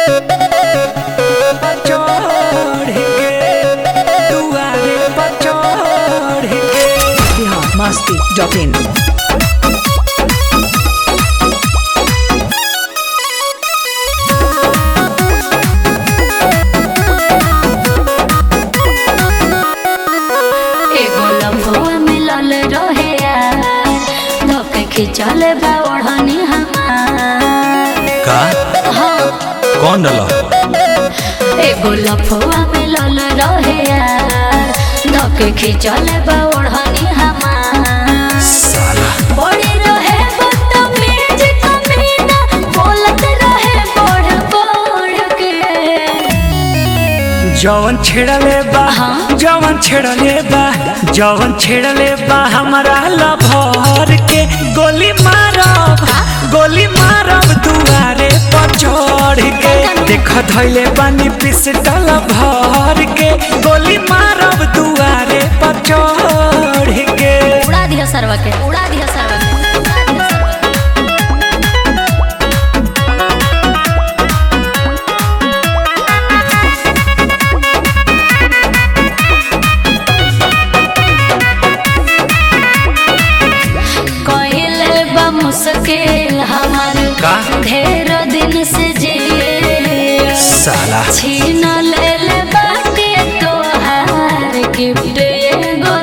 चढ़ के दुआरे पर चढ़ के बिहार मस्ती डॉट इन एगो लम्बो मिलल रहे यार धोके खिंचल बा ओढ़नी हमार का हाँ कौन डला एगो लफुआ मिलल रहे यार धोके खिंचल बा ओढ़नी हमार साला बड़ी रहे बदतमीज कमीना बोलत रहे बढ़ बढ़ के जवन छेड़ले बा हाँ। जवन छेड़ले बा जवन छेड़ले बा हमारा लभर के गोली मारब गोली मारब दुआरे पर चढ़ के देख धैले बानी पिस्टल भर के गोली मारब दुआरे पर चढ़ के उड़ा दिया सरवा के उड़ा दिया सरवा के उड़ा दिया सरवा के। कइले बा मुश्किल हमार का? ढेर दिन से जिए साला छीन ले ले बाटे तोहार गिफ्ट एगो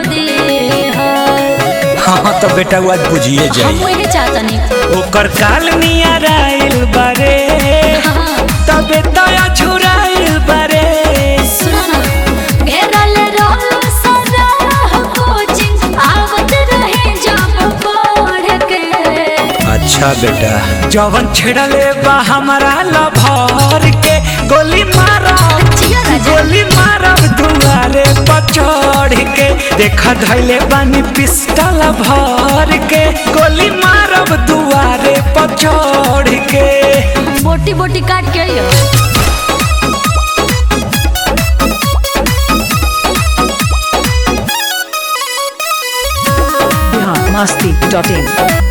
दिहर हाँ तो बेटा वो आज बुझिए हम जाइए वही चाहतनी ओकर काल नियर आइल बारे हाँ तबे दया झुराइल बारे सुनो ना घेरल रोल सदा कोचिंग आवत रहे जब पढ़ के अच्छा बेटा जवन छेड़ले बा हमारा लभर के गोली मारब जिया राजा। गोली मारब दुआरे पर चढ़ के देख धैले बानी पिस्टल भर के गोली मारब दुआरे पर चढ़ के बोटी बोटी काट के आइयो बिहार मस्ती डॉट इन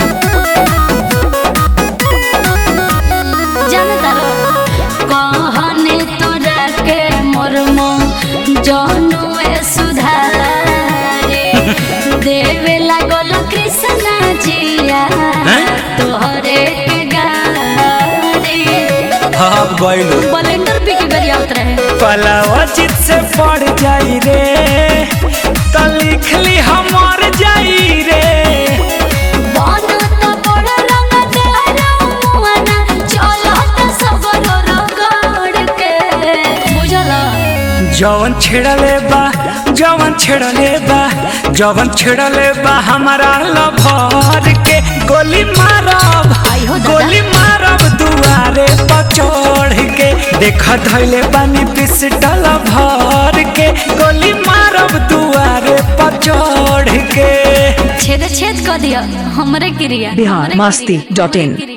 जानता रहो कहने तोरा के मर्म जनुए सुधारे देवे लागल कृष्णा जिया तोहरे के गारे अब गइलो ब्लेंडर पी के बेरिया उतरे पलावा चित से पड़ जाई रे त लिख ली हमर जाई रे बनत बड़ रंगदार मुआना चलत सगरो रगड़ के बुझला जवन छेड़ले बा जवन छेड़ले बा जवन छेड़ले बा हमारा लभर के गोली मारब आई हो दादा। गोली मारब दुआरे पर चढ़ के देख धैले बानी पिस्टल भर के गोली मारब दुआरे पर चढ़ के छेद छेद कर दिया हमरे क्रिया बिहार हमरे मस्ती क्रिया, डॉट इन हमरे क्रिया।